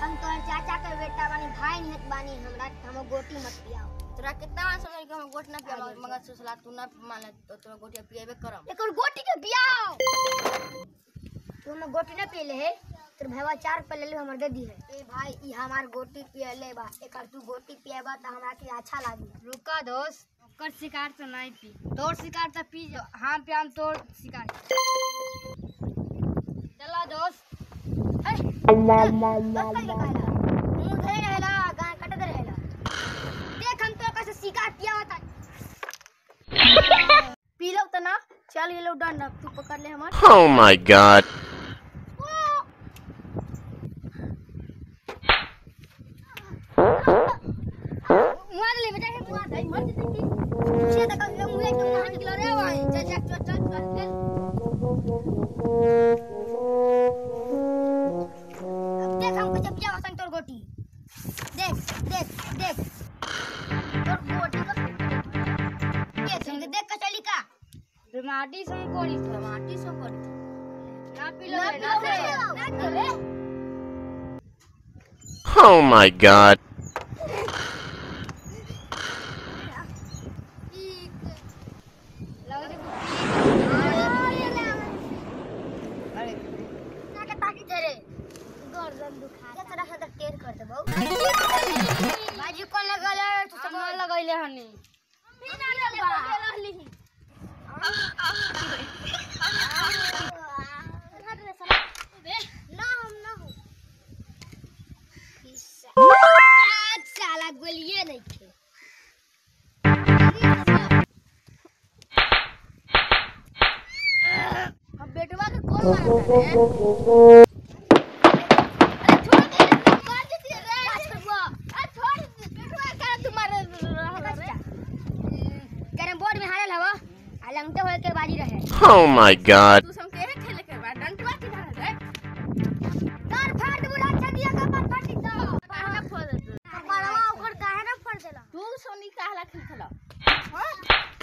हम तोहर चाचा के बेटा बानी भाई निहत बानी हमरा हम गोटी मत पियाओ तोरा कितना बार समझ के हम गोट ना पियालो मगर सुसला तू ना माने तो तोरा गोटिया पिएबे करम एकर गोटी के पियाओ तू हमें गोटी ना पियले है तोर भैया चार पे ले ले हमर दे दी है ए भाई ई हमार गोटी पियले बा एकर तू गोटी पिएबा त हमरा के अच्छा लागी रुका दोस्त ओकर शिकार तो नहीं पी तोर शिकार तो पी जो हाँ पे हम तोर शिकार चला दोस्त ए दोस्त का कहला मुंह धरे रहेला गाय कट दे रहेला देख हम तो कैसे शिकार पिया होता पी लो त ना चल ये लो डंडा तू पकड़ ले हमर Oh my god. मार ले बेटा के मार दे मर जते की छे तक हम मुंह एकदम मार निकल रे भाई चल चल चल चल चल चल अब देख हम कुछ पिया होता तोर गोटी देख देख देख तोर गोटी का ये संग देख का चली का माटी से कोड़ी था माटी सो कर ना पी लो ना रे, ना पियो पी लो। रे ना पियो रे Oh my god. लग रही अरे ना के ताकी तेरे गर्दन दुखा के तरह से टेर कर दे बहु बाजी कौन लगल है तू हम ना लगैले हनी साला गोलिए नहीं थे अब बेटवा के कौन मारता है अरे छोड़ दे मार देती है रे आज करवा अरे छोड़ बेटवा का तुम्हारे कैरम बोर्ड में हारल हवा आ लंगटे होए के बाजी रहे Oh my god. तू सम के खेले के बाद डंडवा की धार है तार फाड़ बुला अच्छा दिया का पर फाड़ दो काहे ना फोड़ दे परवा ओकर काहे ना फोड़ देला तू सोनी काहला खेल खेला हां